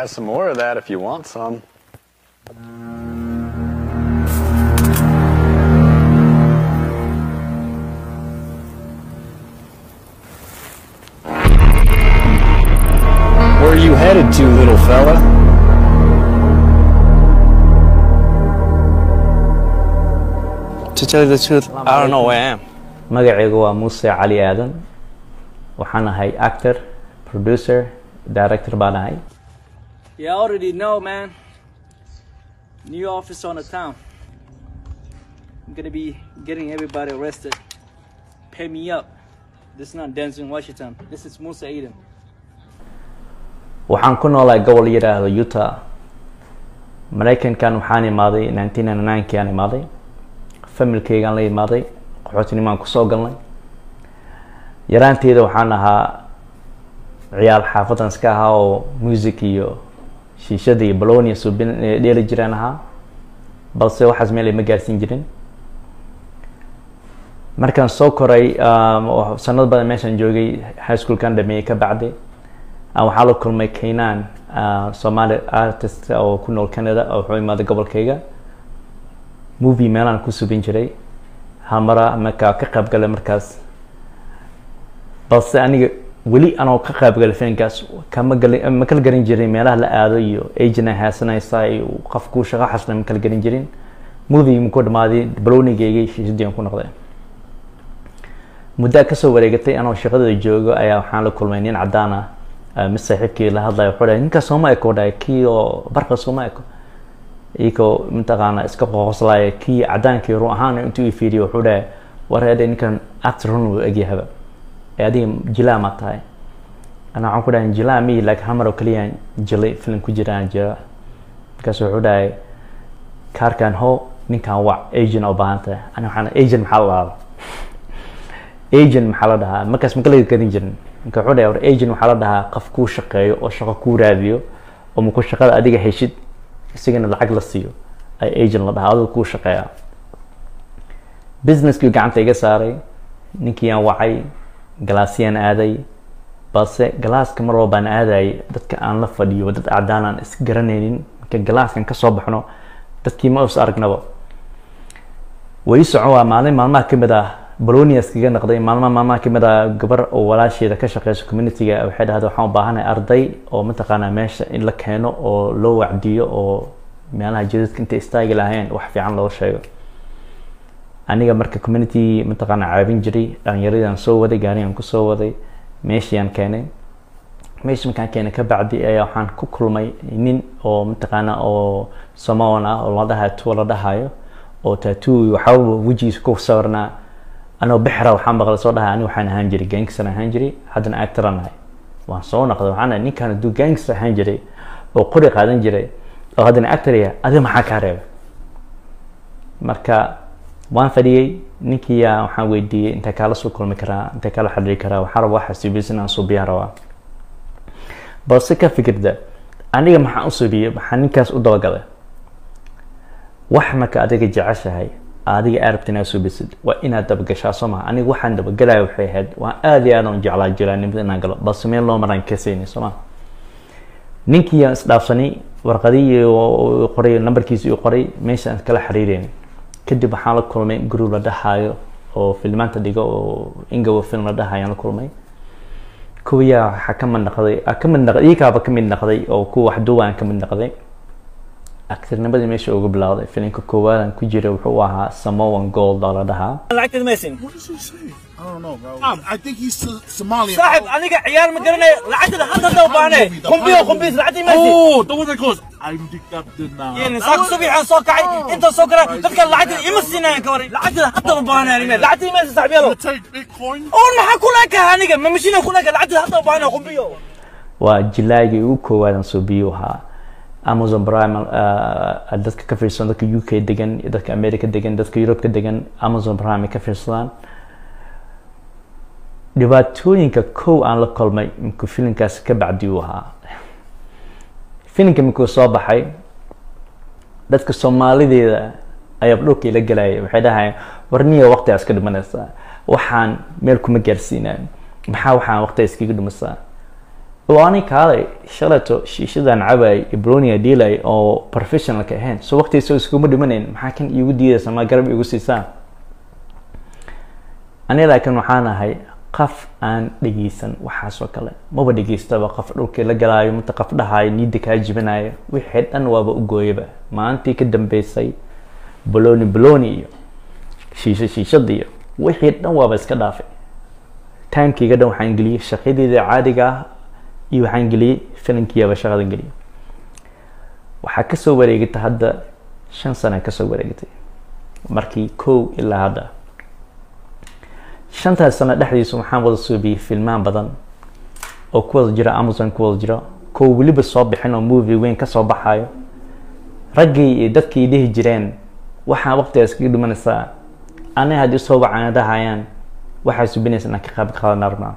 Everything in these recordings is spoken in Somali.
got some more of that if you want some. Where are you headed to, little fella? To tell you the truth, I don't know where I am. magacaygu waa muuse cali aadan waxaan ahay actor producer director baan ahay Yeah, I already know, man. New office on the town. I'm gonna be getting everybody arrested. Pay me up. This is not Denzel Washington. This is Musa Eden. waxaan ku noolahay gobol yidhaahdo utah maraykankan waxaan imaaday nineteen ninety nine-kii aan imaaday familkaygaan la imaaday qaxootinimaan kusoo galnay yaraanteeda waxaan ahaa ciyaal xaafadan iska ahaa oo music iyo shiishada iyo balonia subin dheeli jiraan ahaa balse waxaas meel ay ma gaarsiin jirin markaan soo koray um, oo sanado badan meeshaan joogay high schoolkan dhameeyey ka bacdi aan waxaa la kulmay kaynaan uh, somali artist oo ku nool canada oo wuxuu imaaday gobolkayga movie meelaan ku subin jiray hal mara markaa ka qayb galay markaas balse aniga weli anoo ka qayb galay filinkaas kama gali ma kala garan jirin meelaha la aado iyo agent ay haysanaysaa iyo qofku shaqo xasna ma kala garan jirin movie muku dhamaaday balonigayga shiishadii aan ku noqday muddaa kasoo wareegatay anoo shaqadada joogo ayaa waxaan la kulmay nin cadaan ah uh, mid saaxiibkii la hadlaya wuxuu dhahay ninka sooma eko dhahay kii oo barqa sooma eko iyagoo mataqaana iska qoqoslaya kii cadaankii run ahaan intuu i fiiriyo wuxuu dhahay war ede ninkan actor run uu egyahaba ee adiga jilaa ma tahay ana waxaan ku dhahay jilaa mi laakiin hal mar oo keliya jilay film ku jiraan jira markaasu wuxuu dhahay kaarkan ho ninkan wac agent oo baahan tahay ana waxaan agent maxaa la dhahaa agent maxaa la dhahaa markaas ma kala garan jirin marka wuxuu dhahay war agent waxaa la dhahaa qof kuu shaqeeyo oo shaqo kuu raadiyo oo maku shaqada adiga heshid isagana lacag la siiyo ay agent la dhahaa adiga kuu shaqeeya businesskii gacanta iga saaray ninkii aan wacay galaasyaan aaday balse galaaska mar walbaan aadayay dadka aan la fadhiyo dad cadaan aan is garanaynin marka galaaskan kasoo baxno dadkii ma is aragnaba way socon waa maalin maalmaha kamid ah bolonias kaga noqday maalmaha maalmaha kamid ah gabar oo walaasheeda ka shaqeyso communityga waxay dhahday waxaan u baahanahay arday oo mataqaanaa meesha in la keeno oo loo wacdiyo oo meelaha jidadka intay istaagi lahayn wax fiican loo sheego aniga marka community mataqaanaa caabin jiray dhalinyaradaan soo waday gaarigaan kusoo waday meeshiaan keenay meesha markaan keenay ka bacdi ayaa waxaan ku kulmay nin oo mataqaanaa oo samoan ah oo la dhahayo tuwa la dhahayo oo tattoo waxaaba wejigiisa ku sawirnaa anoo bixra waxaan maqlay soo dhahay ani waxaan ahaan jiray gangster ahaan jiray haddana actoran ahay waan soo noqday waxaan dhahay ninkan hadduu gangster ahaan jiray oo qori qaadan jiray oo haddana actor yahay adi maxaa kaa reebay marka waan fadhiyey ninkii yaa waxaan weydiiyey intee kaala soo kulmi karaa intee kaala xadiri karaa waxaa rabaa waxa suubiyey inaan suubiyaa rabaa balse ka fikirda aniga maxaan u suubiyey maxaa ninkaas u dabagalay wax marka adiga jeceshahay adiga arabta inaad suubisid waa inaad dabagashaa soo maha aniga waxaan dabagalaya waxay ahayd waan aada iyo aad aan jeclaa jiraanimada inaan galo balse meel loo maraan kasayni soo maha ninkii aan isdhaafsanay warqadii qoray nambarkiisi uu qoray meeshaan kala xiriireyn kadib waxaan la kulmay group la dhahayo oo filmaanta dhigo oo ingawa film la dhahayo aan la kulmay kuwiyaa waxaa ka mid naqday ka mid naqday iyagaaba ka mid naqday oo kuwa wax duwaan ka mid naqday actornimadii meesha ugu bilowday filimka koowaadaan ku jira wuxuu ahaa samoan gold oo la dhahaa lacagteed maysin What does he say? I don't know, bro. I think he's so- Somalian. saaxib aniga ciyaar ma garanayo lacagteeda hadda hadda u baahne qumbiyo qumbiis lacagtii maysin Oh, the one that goes, I'm the captain now. يعني صاك صبيح صاك كعي انت صاك ذلك العدد يمسينا يا كوري العدد حتى مبانا يعني العدد ما يستعب يلا You take Bitcoin? اول ما حكوا لك هانيك ما مشينا كلك العدد حتى مبانا قم بيو waa jilaagii ugu koowaadan soo biyo ahaa amazon prime uh, dadka ka fiirsan dadka u k degan iyo dadka america degan dadka europe ka degan amazon prime ay ka fiirsadaan dhibaatooyinka kow aan la kulmay markuu filimkaas ka bacdi uu ahaa filimka markuu soo baxay dadka soomaalideeda ayaa dhulkii la gelaya waxay dhahayeen warniya waqti iska dhimanaysaa waxaan meel kuma gaarsiinaan maxaa waxaan waqti iskaga dhimasaa oo ani kaalay shalato shiishadan cabay ibronia dhiilay oo professionalka ahayn so waqtiisa iskuma dhimanayn maxaa kan iigu diidaysa ma garab igu siisaan ani laakiin waxaan ahay qaf aan dhegeysan waxaasoo kale maba dhegeystaba qof dhulkii la galaayo mata qof dhahaayo niida kaa jibinayo wixii dhan waaba u gooyaba maalintii ka dambeysay boloni boloni iyo shiisho shiishada iyo wixii dhan waaba iska dhaafay timekeyga dhan waxaan geliyey shaqadeeda caadiga ah iyo waxaan geliyey filankiiyaba shaqadan geliyey waxaa kasoo wareegatay hadda shan sana kasoo wareegatay markii kow ilaa hadda shantaas sano dhexdiisa waxaan wada suubiyey filmaan badan oo ku wada jira amazon ku wada jira kow weliba soo bixin oo movie weyn kasoo baxayo raggii iyo dadkii dhihi jireen waxaa waqtigaas kaga dhimanaysaa ani haddii soo wacanadahayaan waxaa subinaysa inaan ka qaab qaadan armaa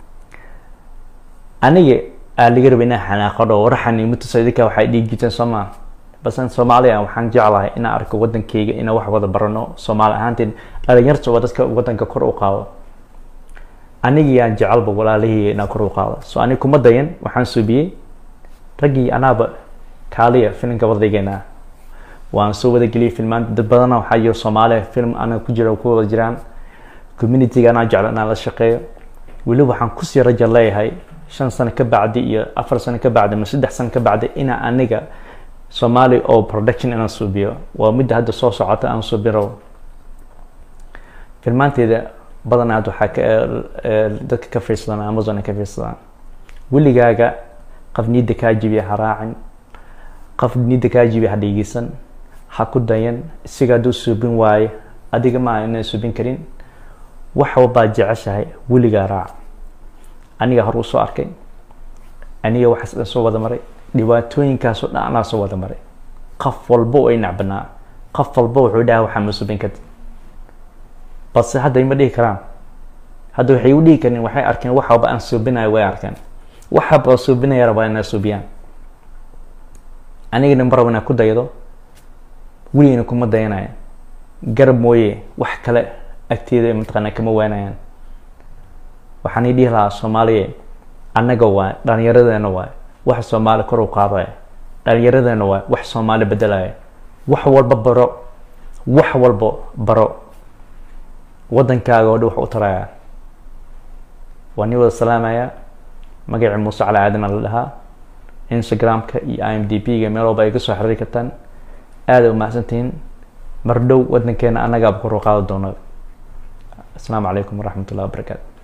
aniga aa laga raba inaan xanaaqadho waraxan mutusa idinka waxay dhihi jirteen soomaa basan soomaaliya waxaan jeclahay inaan arko wadankeyga inaan wax wada barano soomaali ahaanteen dhalinyarta waa dadka wadanka kor u qaado anigiyaan jecelba walaalaheyga inaan kor u qaado so aniga kuma dayan waxaan suubiyey raggii anaaba kaaliya filimka wadaygeena waan soo wada geliyay filmaan dad badana waxaa jiro soomaaliya film anaga ku jira ku wada jiraan communityga anaa jeclo inaan la shaqeeyo weliba waxaan kusii raja leeyahay shan sano ka bacdi iyo afar sano ka bacdi ama saddex sano ka bacdi inaa aniga soomaali oo production inaan suubiyo waa midda hadda soo socota aan suubiro filmaanteeda badanaad waxaa ka dadka ka fiirsadaan amazon ka fiirsadaan weligaaga qof niida kaa jibiya ha raacin qof niida kaa jibiya ha dhegeysan ha ku dayan isaga hadduu suubin waayo adiga ma inaan suubin karin wax walbaad jeceshahay weligaa raac aniga hor usoo arkay aniga waxaas dhan soo wada maray dhibaatooyinkaasoo dhan anaa soo wada maray qof walba oo ay nacbanaa qof walba wuxuu dhaha waxaa ma subin kartid balse hadda ima dhihi karaan hadda waxay u dhihi karin waxay arkeen wax walba aan suubinayo way arkeen wax walba suubinaya rabaa inaa suubiyaan anigana ma rabo inaa ku daydo weligana kuma dayanaya garab mooye wax kale agteeda mataqaanaa kama waanayaan waxaan ii dhihi lahaa soomaaliya annaga waay dhalinyaradeenna waay wax soomaali kor u qaadaya dhalinyaradeenna waay wax soomaali bedelaya wax walba baro wax walba baro wadankaaga oo dhan wax u taraya waa nii wada salaamaya magacii muuse cali aadana la dhahaa instagramka iyo i m d p ga meel walba ay ka soo xiriiri kartaan aada umahadsantihiin mar dhow wadankeena annagaaba kor u qaadi doona asalaamu calaykum waraxmat ullahi wabarakaatu